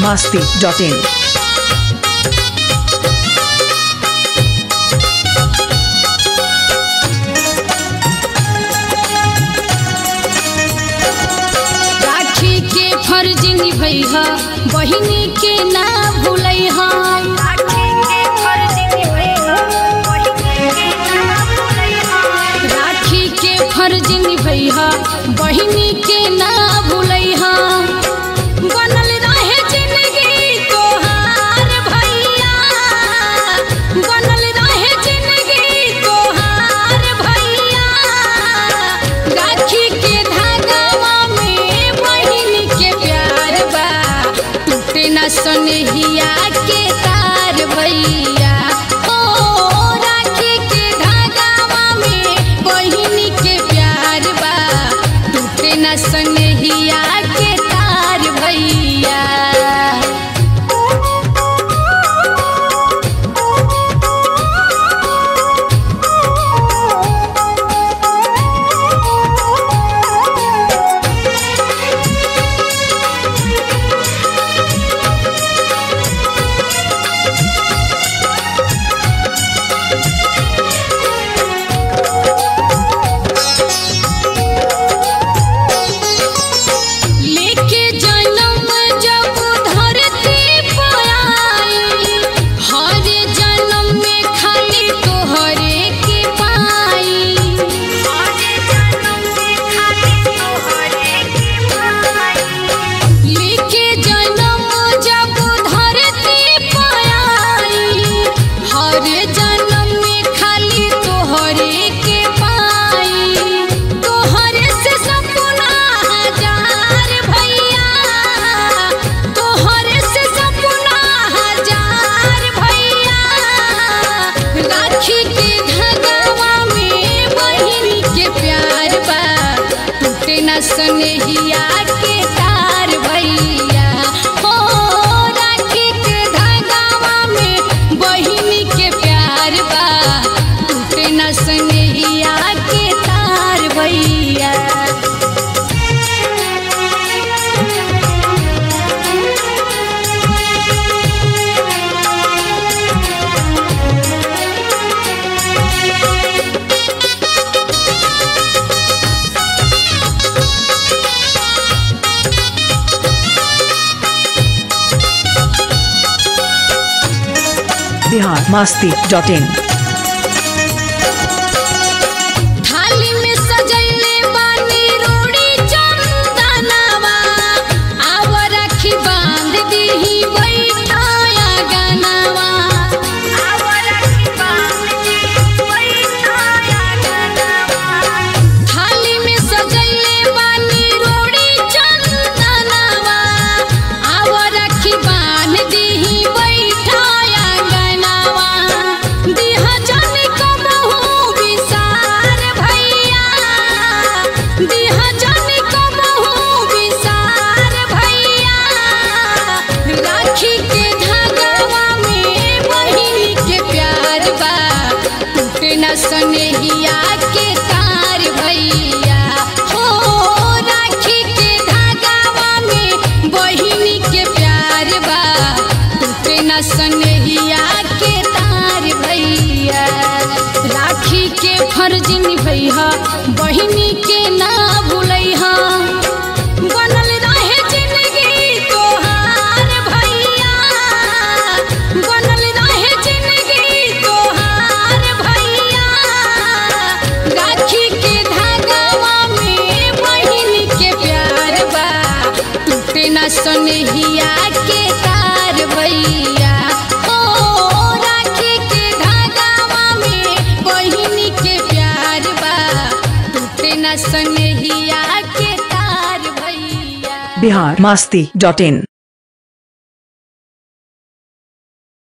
masti.in. राखी के फर्ज निभैहा बहिनी के ना भूलैहा राखी के फर्ज निभैहा बहिनी के ना भूलैहा बनल रहे जिंदगी तोहार भैया बनल रहे जिंदगी तोहार भैया राखी के धागावा में बहिन के प्यार बा टूटे ना सनहिया के तार भैया ओ राखी के धागावा में बहिन के प्यार बा टूटे ना सनहिया के तार भैया लेके जन्म जब धरती पर आई हर जन्म में खाली तोहरे के पाई लेके जन्म जब धरती पर आई हर जन्म में खाली तोहरे के पाई तोहरे से सपना हजार भैया तोहरे से सपना हजार भैया राखी के धगावा में बहिनी के प्यार बा टूटे न सनहिया के तार भैया हो राखी के धगावा में बहिनी के प्यार बा टूटे न सनहिया के तार भैया Bihar masti.in. थाली में सजैले बानी रोड़ी चंदनवा आव राखी बांध दीही बैठाया गनवा थाली में सजैले बानी रोड़ी चंदनवा आव राखी बांध दीही बैठाया गनवा दिहा जन कबहू विसार भैया दिहा जन कबहू विसार भैया राखी के धागावा में बहिनी के प्यार बा टूटे न सनहिया के तार भैया हो राखी के धागावा में बहिनी के प्यार बा टूटे न सनहिया के तार भैया राखी के फर्ज निभैहा बहिनी के ना भूलैहा बनल रहे जिंदगी तोहार भैया बनल रहे जिंदगी तोहार भैया राखी के धागावा में बहिन के प्यार बा टूटे ना सनहिया के तार भैया ओ राखी के धागावा में बहिन के प्यार बा टूटे ना सनहिया के तार भैया Bihar masti.in.